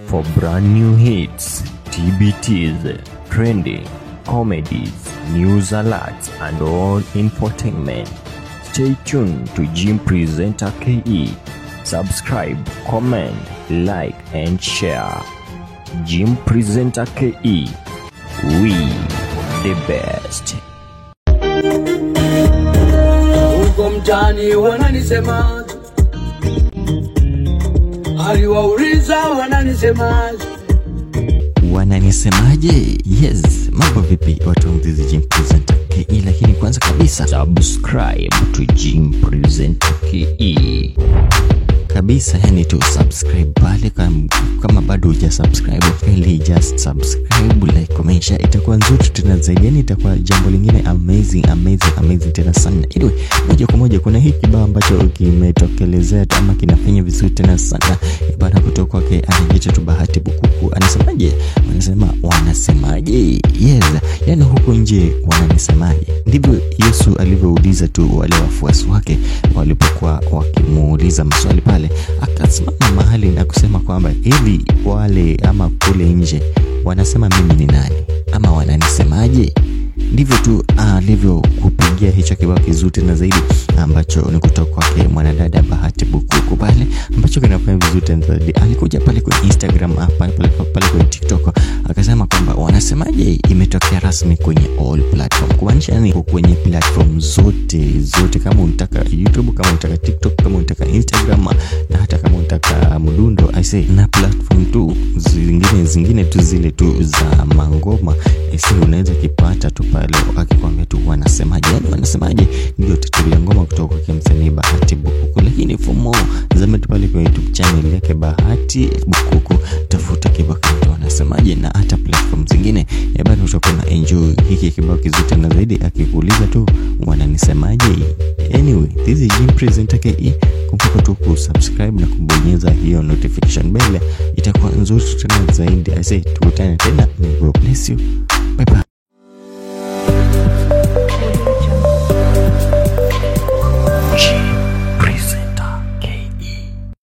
For brand new hits, TBTs, trending, comedies, news alerts, and all infotainment, stay tuned to Jim Presenter KE. Subscribe, comment, like, and share. Jim Presenter KE. We the best. huko mtaani wananisema, aliwauliza wananisema, wananisemaje yes mambo vipi watu wa mzizi Jim Presenter KE lakini kwanza kabisa Subscribe to Jim Presenter KE. kabisa yani tu subscribe pale kama, kama bado huja subscribe ili just subscribe like comment share itakuwa nzuri tena zaidi yani itakuwa jambo lingine amazing amazing amazing tena sana anyway moja kwa moja kuna hii kibao ambacho kimetokelezea tu ama kinafanya vizuri tena sana baada kutoka kwake anajiita tu bahati bukuku anasemaje wanasema wanasemaje yes yani huko nje wananisemaje ndivyo yesu alivyouliza tu wale wafuasi wake walipokuwa wakimuuliza maswali pale akasimama mahali na kusema kwamba hivi wale ama kule nje wanasema mimi ni nani ama wananisemaje ndivyo tu alivyokupigia hicho kibao kizuri tena zaidi ambacho ni kutoka kwake mwanadada bahati bukuku pale ambacho kinafanya vizuri tena zaidi alikuja pale kwenye instagram ah, pale, pale, pale kwenye tiktok akasema kwamba wanasemaje imetokea rasmi kwenye all platform kumaanisha yani kwenye platform zote zote kama unataka youtube kama unataka tiktok kama unataka instagram na hata kama unataka mdundo I say, na platform tu zingine zingine tu zile tu za mangoma I say, unaweza kipata tu pale akikwambia tu wanasemaje yani wanasemaje ndio titulia ngoma kutoka kwa msanii bahati bukuku lakini for more zame tu pale kwenye youtube channel yake bahati bukuku tafuta kibao kinaitwa wanasemaje na hata platform zingine ya bado utakuwa na enjoy hiki kibao kizuri tena zaidi akikuuliza tu wananisemaje anyway this is Jim Presenter KE kumbuka tu kusubscribe na kubonyeza hiyo notification bell itakuwa nzuri tena zaidi I say tukutane tena may God bless you